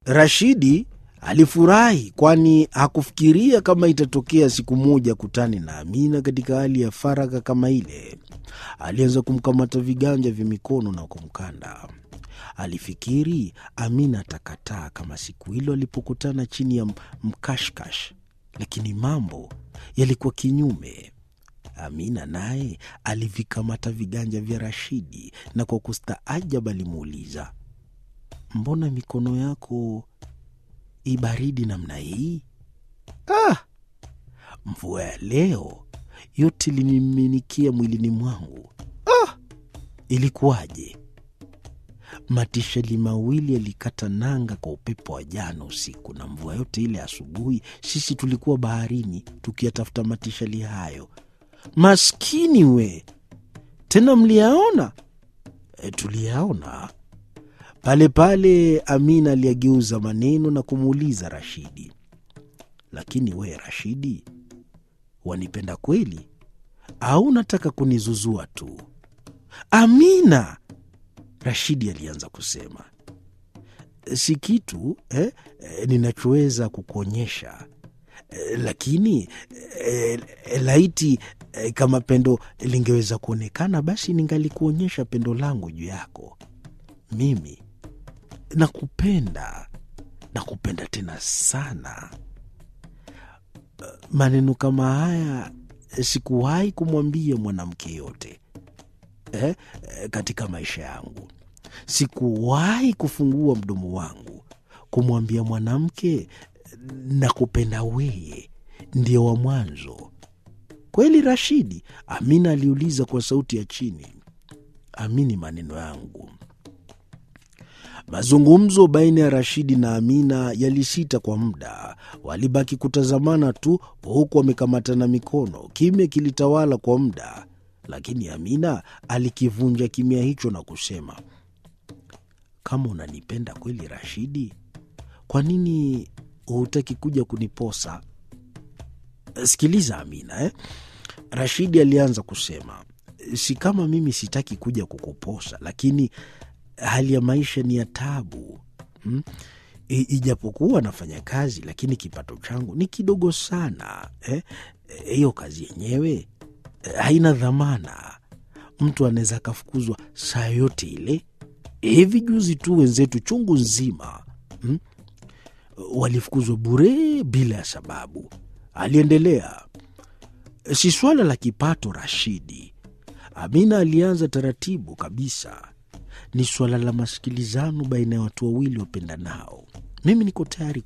Rashidi alifurahi kwani hakufikiria kama itatokea siku moja kutane na Amina katika hali ya faragha kama ile. Alianza kumkamata viganja vya mikono na kumkanda. Alifikiri Amina atakataa kama siku hilo alipokutana chini ya mkashkash, lakini mambo yalikuwa kinyume. Amina naye alivikamata viganja vya Rashidi na kwa kustaajab alimuuliza, mbona mikono yako ibaridi namna hii? Ah, mvua ya leo yote iliniminikia mwilini mwangu. Ah, ilikuwaje? Matisheli mawili yalikata nanga kwa upepo wa jana usiku, na mvua yote ile asubuhi sisi tulikuwa baharini tukiyatafuta matisheli hayo. Maskini we! Tena mliyaona? E, tuliyaona pale pale. Amina aliyageuza maneno na kumuuliza Rashidi, lakini we Rashidi, wanipenda kweli au unataka kunizuzua tu? Amina, Rashidi alianza kusema, si kitu eh, eh, ninachoweza kukuonyesha eh, lakini eh, laiti eh, kama pendo lingeweza kuonekana, basi ningalikuonyesha pendo langu juu yako. Mimi nakupenda, nakupenda tena sana. Maneno kama haya sikuwahi kumwambia mwanamke yote eh, katika maisha yangu. Sikuwahi kufungua mdomo wangu kumwambia mwanamke nakupenda weye, ndio wa mwanzo. Kweli Rashidi? Amina aliuliza kwa sauti ya chini. Amini maneno yangu. Mazungumzo baina ya Rashidi na Amina yalisita kwa muda. Walibaki kutazamana tu, huku wamekamatana mikono. Kimya kilitawala kwa muda, lakini Amina alikivunja kimya hicho na kusema, kama unanipenda kweli Rashidi, kwa nini hutaki kuja kuniposa? Sikiliza Amina eh? Rashidi alianza kusema, si kama mimi sitaki kuja kukuposa, lakini hali ya maisha ni ya tabu hmm? Ijapokuwa nafanya kazi lakini kipato changu ni kidogo sana hiyo eh? Kazi yenyewe eh, haina dhamana. Mtu anaweza akafukuzwa saa yote ile. Hivi juzi tu wenzetu chungu nzima hmm? walifukuzwa bure bila ya sababu. Aliendelea, si swala la kipato Rashidi. Amina alianza taratibu kabisa ni suala la masikilizano baina ya watu wawili wapendanao. Mimi niko tayari